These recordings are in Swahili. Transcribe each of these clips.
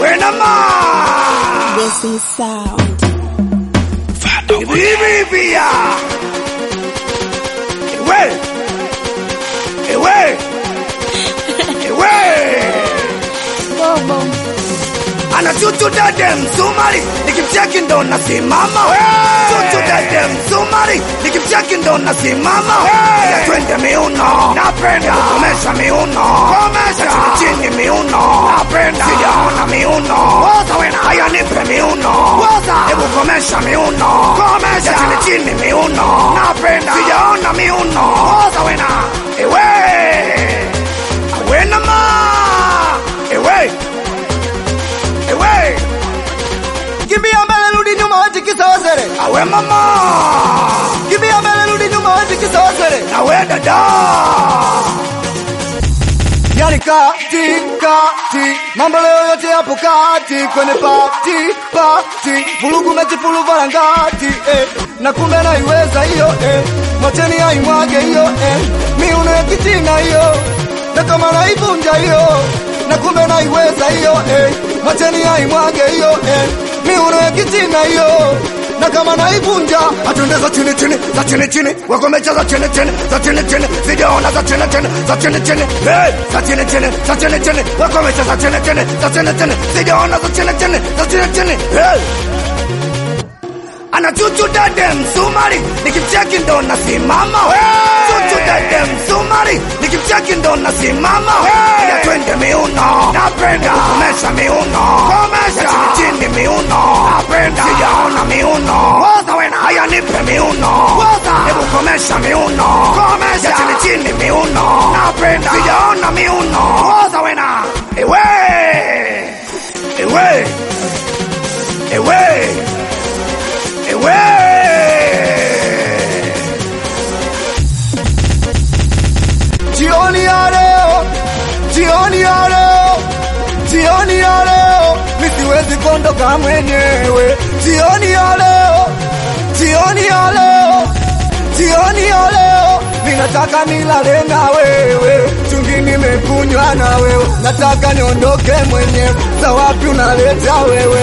Awena ma. Blessing sound. Bibi pia. Ewe. Ewe. Ewe. Bobo. Anachuchu dede msumari, nikimcheki ndo nasimama. Chuchu dede msumari, nikimcheki ndo nasimama. Ya twende miuno, napenda kukomesha miuno, komesha chini chini miuno, napenda sijaona miuno, woza wena, haya nipe miuno, woza, hebu komesha miuno, komesha chini chini miuno, napenda sijaona miuno, woza wena, ewe, awena ma, ewe. Ewe, Kimbia mbele rudi nyuma wati kisawazere. awe mama, Kimbia mbele rudi nyuma wati kisawazere. awe dada. Yani kati kati mambo leo yote yapo kati kwenye pati pati vurugu mechi fulu varangati eh. na kumbe naiweza hiyo eh. mwacheni aimwage hiyo eh. miuno ya kichina hiyo na kama naivunja hiyo na kumbe naiweza hiyo eh. mwacheni aimwage hiyo eh. miuno ya kichina hiyo na kama naivunja Atunde za chini chini, za chini chini, wakomecha za chini chini, za chini chini, sijaona za chini chini, za chini chini, hey, za chini chini, za chini chini, wakomecha za chini chini, za chini chini, sijaona za chini chini, za chini chini, hey. Anachuchu dade msumari, nikimcheki ndo nasimama. Chuchu dade msumari, nikimcheki ndo nasimama. Ya twende miuno, napenda kukomesha miuno, komesha chini chini miuno, napenda sijaona miuno, woza wena, haya nipe miuno, woza, hebu komesha miuno, komesha chini chini miuno, napenda sijaona miuno, woza wena, ewe, ewe, ewe. Ewe! Jioni ya leo, jioni ya leo, jioni ya leo, mi siwezi kuondoka mwenyewe. Jioni ya leo, jioni ya leo, jioni ya leo, mi nataka nilale na wewe, chungi nimekunywa na wewe, nataka niondoke mwenyewe. Za wapi unaleta wewe?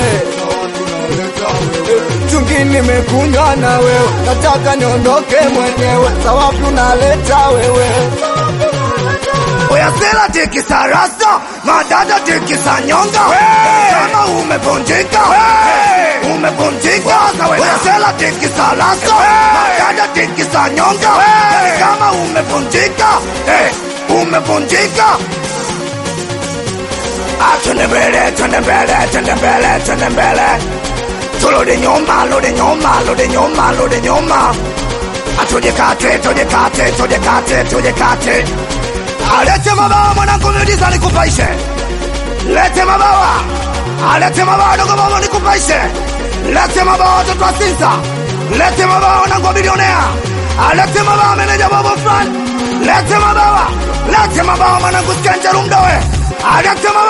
chungi nimekunywa na wewe, nataka niondoke mwenyewe. Za wapi unaleta wewe? Oya sela tikisa rasta, madada tikisa nyonga. Kama umevunjika, umevunjika. Oya sela tikisa rasta, madada tikisa nyonga. Kama umevunjika, eh, umevunjika. Ah, twende mbele, twende mbele, twende mbele, twende mbele. Turudi nyuma, rudi nyuma, rudi nyuma, rudi nyuma. Atujikate, tujikate, tujikate, tujikate. Alete mabawa mwanangu, miujiza nikupaishe. Lete mabawa, alete mabawa dogo mama nikupaishe. Lete mabawa watoto wa Sinza, lete mabawa wanangu wa bilionea. Alete mabawa meneja bobo fulani, lete mabawa, lete mabawa mwanangu Skenje Lumdowe. Alete mabawa